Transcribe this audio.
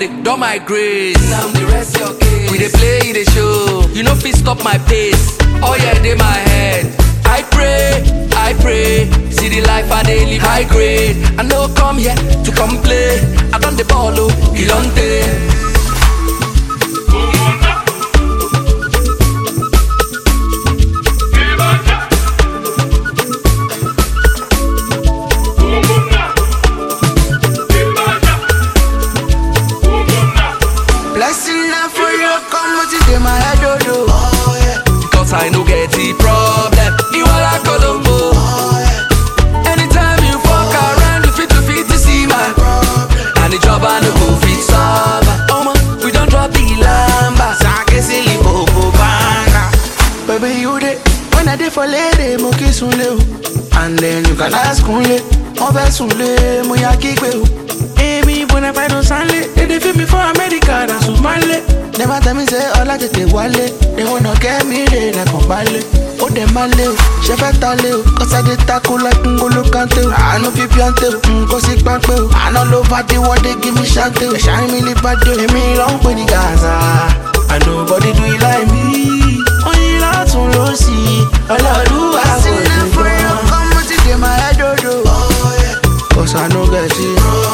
dey don my grace. Now the rest your case. We dey play, e dey show. You no fit stop my pace. Oh yeah, dey my head. I pray, I pray. See the life I dey live high grade. I no come here to complain. I don the ball, oh, he don take. Blessing na for you, come what it in my head, oh, oh. oh yeah. Cause I no get the problem. You are like Colombo. Anytime you fuck around, you fit to fit to see my And the job I no go fit solve. Oh man, we don't drop the lamba. Sake silly bobo banga. Baby, you dey when I dey for lady, mo kiss unle o. And then you can ask unle, mo fẹ́ sunle, mo ya kígbe o. Èmi bona fide sanle, they dey feel me for America, na Sumale. Never tell me say ọlá tètè wálé, they wanna get me re lẹ́kàn balẹ̀. Ó dẹ̀ máa lé o, ṣe fẹ́ ta lé o, cause I dey tackle like Ngolo Kante o. Àánú fi píọ́ntè o, nǹkan sí pápẹ́ o. Àná ló bá dé wọ́n dé give me ṣáńtè o. Ẹ̀ṣá mi lè bá dé o, èmi ló ń pè ní Gaza. And nobody do it like me. Oyin látún ló sí ọlọ́dúnwà kò ní gbọ́. Cause I no get it.